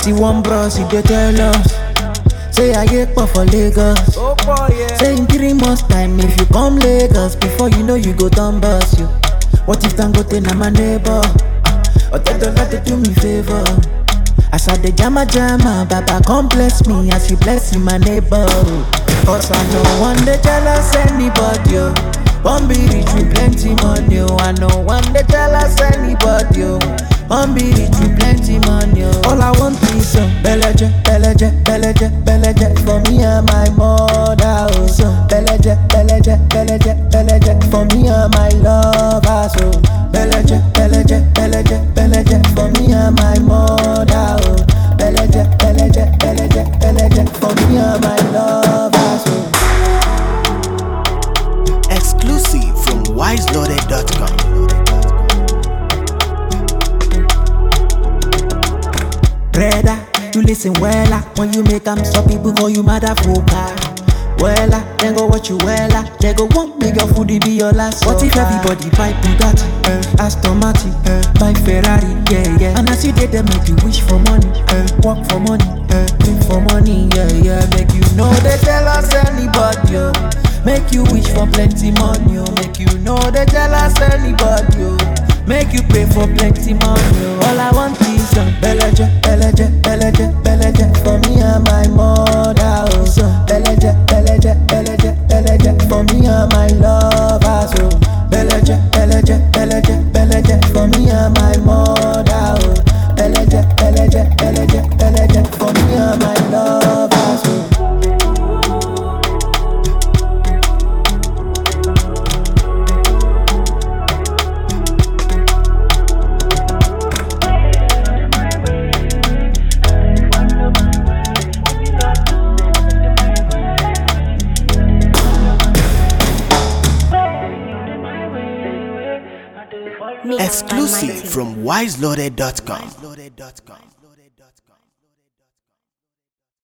See one bros, he dey tell us. Say I get pop for Lagos. Oh boy, yeah. Say in three months time, if you come Lagos, before you know you go down bus you. What if Dangote na my neighbor? Or they don't let to do me favor. As I dey jama jama, Baba come bless me as you bless my neighbor. Cause I know one day jealous anybody. Oh. One be rich with plenty money. Oh. I know one day jealous anybody. Oh. One be rich with plenty money. Oh. All I want is some beleje, beleje, beleje, beleje for me and my mother. Oh. Some beleje, beleje, beleje, beleje for me and my lover. So beleje, beleje, beleje, beleje for me and my mother. Oh. Beleje, beleje, beleje, beleje for me and my lover. So. Exclusive from wiseloaded.com. Brother, you listen wella When you make them stop people call you motherfucker Wella, then go watch you wella They go want make your food be your last What if everybody buy Bugatti, uh, Aston Martin, uh, buy Ferrari, yeah, yeah And as you did them make you wish for money, uh, work for money, uh, live for money, yeah, yeah Make you know they tell us anybody, oh. Make you wish for plenty money, oh. Make you know they tell us anybody, oh. Make you pay for plenty money. oh. All I want is some beleje, beleje, beleje, beleje for me and my mother. Oh, some beleje, beleje, beleje, beleje for me and my lover. So beleje, beleje, beleje, beleje for me and my mother. Oh, beleje, beleje, beleje, beleje for me and my lover. So. Mixed by Exclusive Mighty. from wiseloaded.com.